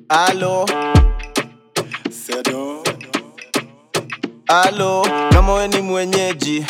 Alo, Sedo. alo, kama we ni mwenyeji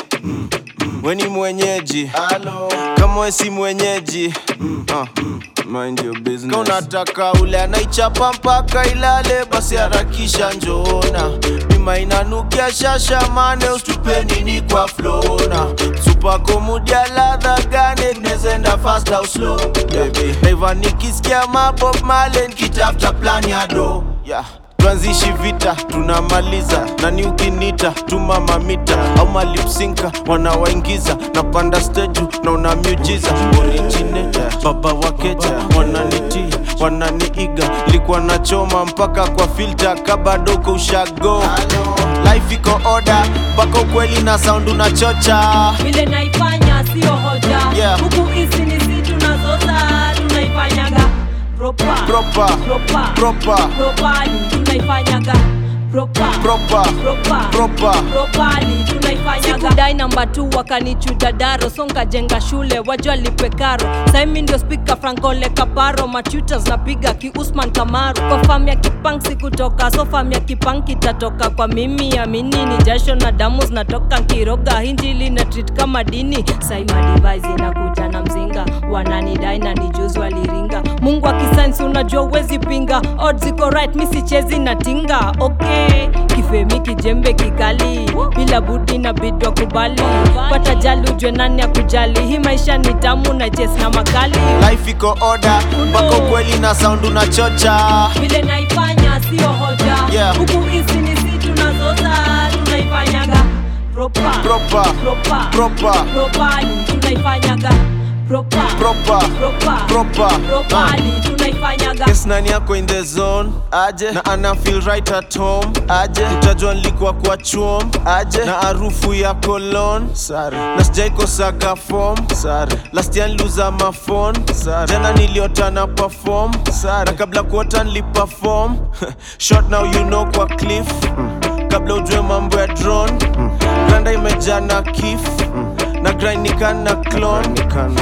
we ni mwenyeji alo, kama we si mwenyeji uh, mind your business. Kama unataka ule anaichapa mpaka ilale, basi harakisha njoona, bima inanukia shasha mane, usitupe nini kwa flona, supako mudia ladha gane, tunezenda fast au slow baby, naiva nikisikia mabob male, nikitafuta plan ya do yeah. Tuanzishi vita tunamaliza, nani ukinita tuma mamita au malipsinka wanawaingiza, napanda stage na una miujiza originator, baba wakeja wananitii wananiiga, likuwa nachoma mpaka kwa filter kabadoko ushago life iko order mpaka ukweli na sound unachocha vile naifanya sio hoja Yeah. huku hizi ni si tunazota tunaifanyaga propa Proper. propa Proper. propali tunaifanyaga propa Proper. propa Proper. propali tunaifanyaga sikudai namba tu wakanichuja daro songa jenga shule wajua lipe karo saimi ndio spika frankole kaparo machutas napiga kiusman kamaru kwa fam ya kipang sikutoka so fam ya kipang kitatoka kwa mimi amini ni jasho na damu zinatoka nkiroga hinjili na treat kama dini saima device inakuja na mzinga wananidai na nijuzi waliringa mungu akisainsi unajua uwezi pinga odds iko right mi sichezi na tinga okay kifemi kijembe kikali bila budi na bidwa kubali pata jali ujwe nani akujali hii maisha ni tamu na jes na makali life iko order mpaka ukweli na sound unachocha vile naifanya sio hoja Yeah. huku hizi ni si tunazoza tunaifanyaga propa Proper. propa Proper. propali tunaifanyaga propa Proper. propa Proper. propali tunaifanyaga Yes, nani yako in the zone aje na ana feel right at home aje utajua nilikuwa kwa chuom aje na harufu ya cologne sare na sijaikosaga form sare last year niliuza mafon sare jana niliota na perform sare na kabla kuota niliperform short now you know kwa cliff kabla ujue mambo ya drone randa imejaa na kif na grind nikana clone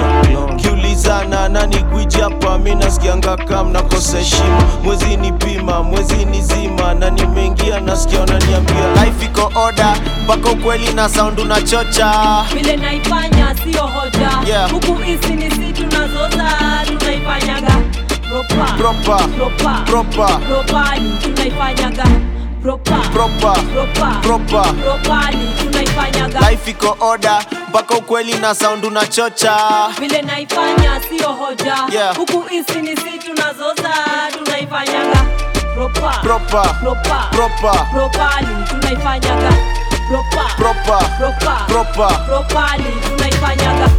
kiulizana nani gwiji hapa mi nasikianga kam nakosa heshima mwezi ni pima mwezi ni zima na nimeingia nasikia wananiambia life iko order mpaka ukweli na sound unachocha vile naifanya sio hoja Yeah. huku hizi ni si tunazoza tunaifanyaga propa Proper. propa Proper. propali tunaifanyaga propa Proper. propa Proper. propali tunaifanyaga life iko order mpaka ukweli na sound unachocha vile naifanya sio hoja Yeah. huku hizi ni si tunazoza tunaifanyaga propa Proper. propa Proper. propali tunaifanyaga propa Proper. propa Proper. propali tunaifanyaga